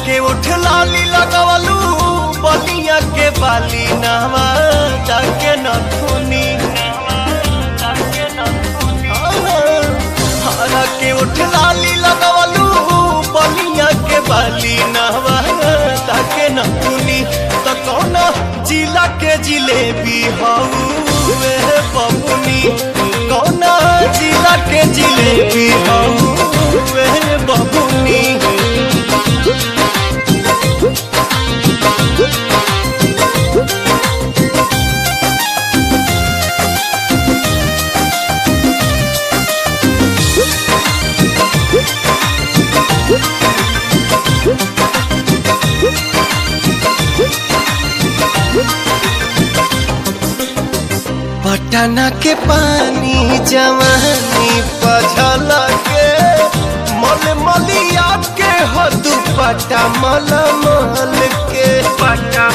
के उठ लाली लगवलू बलिया के बाली नहवा जाके नथुनी हरा के उठ लाली लगवलू बलिया के बाली नहवा जाके नथुनी तो कौन जिला के जिलेबी हऊ वे बबुनी कौन जिला के जिलेबी हऊ वे बबुनी पटना के पानी जवानी पझल के मल मलिया के हो दुपट्टा मल मल के पट्टा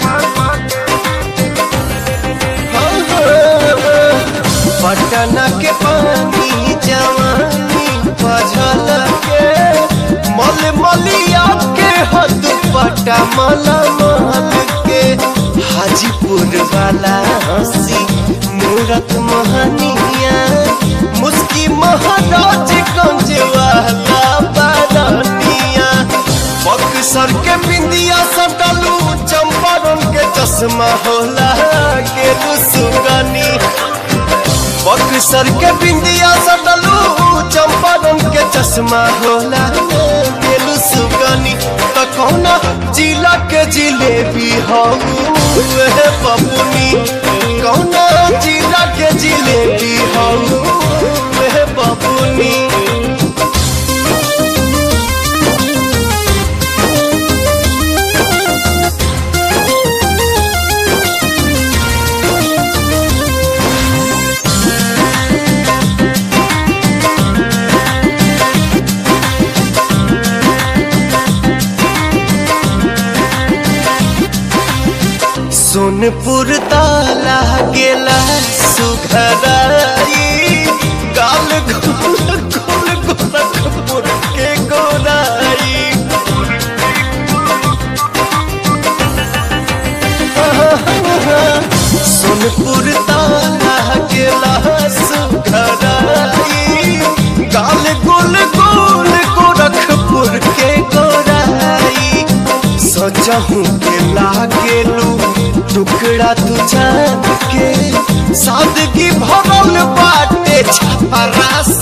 पटना के पानी जवानी पझल के मल मलिया के हो दुपट्टा मल मल के हाजीपुर वाला हंसी मूरत मोहनिया मुस्की महाराज गंज वाला बारानिया बक्सर के बिंदिया सटलू चंपारण के चश्मा होला के सुगनी बक्सर के बिंदिया सटलू चंपारण के चश्मा होला के सुगनी तो कौना जिला के जिलेबी हऊ बबुनी कौना जिला के जिलेबी हऊ बबुनी सोनपुर ताला गेला सुघराई गाल गोल गोल गोरखपुर के गोराई सोनपुर ताला गेला सुघराई गाल गोल गोल गोरखपुर के गोराई सजहू के लागेलू टुकड़ा तू जान के सादगी भरल बाटे छपरा